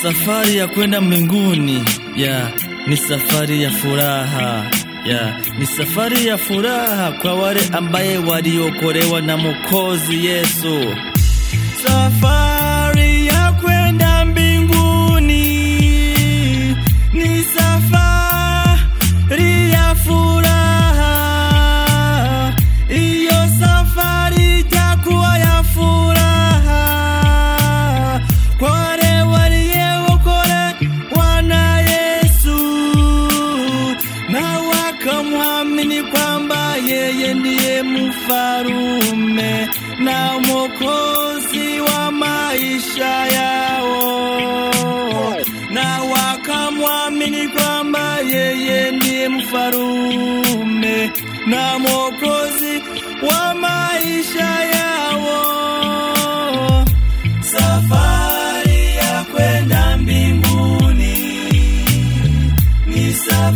safari ya kwenda mbinguni ya ni safari ya furaha ya ni safari ya furaha kwa wale ambaye waliokolewa na Mwokozi Yesu. Safari ya kwenda mbinguni ni safari ya furaha, iyo safari itakuwa ya furaha kwa wale waliokolewa na Yesu na wakamwamini kwamba yeye ndiye mfarume na mwokozi wa maisha yao, na wakamwamini kwamba yeye ndiye mfarume na mwokozi wa maisha yao. Safari ya kwenda mbinguni ni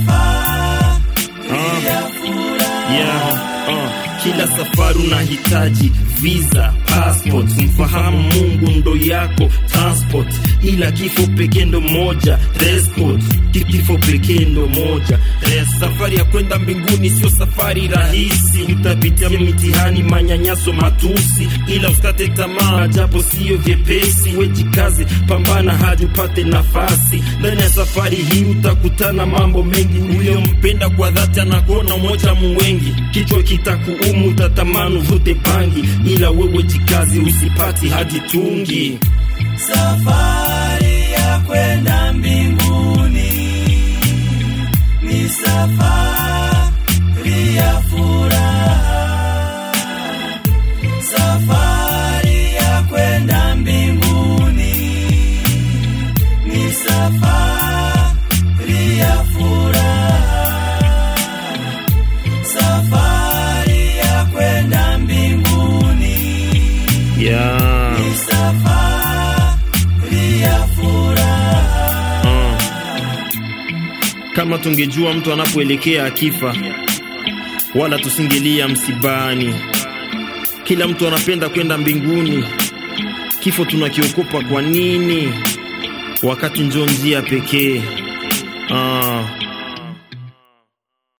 safari ya furaha. Yeah, uh, kila safari unahitaji visa, passport, mfahamu Mungu ndo yako transport, ila kifo pekee ndo moja transport, kifo pekee ndo moja Res. Safari ya kwenda mbinguni sio safari rahisi, utapitia mitihani, manyanyaso, matusi, ila usikate tamaa, japo siyo vyepesi. Wejikaze, pambana hadi upate nafasi. Ndani ya safari hii utakutana mambo mengi, huyo mpenda kwa dhati anakuona moja muwengi, kichwa kitakuumu, utatamani uvute bangi, ila wewe jikazi, usipati hadi tungi. Safari ya kwenda mbinguni ni safari ya furaha. Safari ya kwenda mbinguni ni safari ya furaha. Safari ya kwenda mbinguni Yeah. ni safari ya furaha. Uh. Kama tungejua mtu anapoelekea akifa, wala tusingelia msibani. Kila mtu anapenda kwenda mbinguni, kifo tunakiokopa kwa nini? Wakati njo njia pekee. Uh.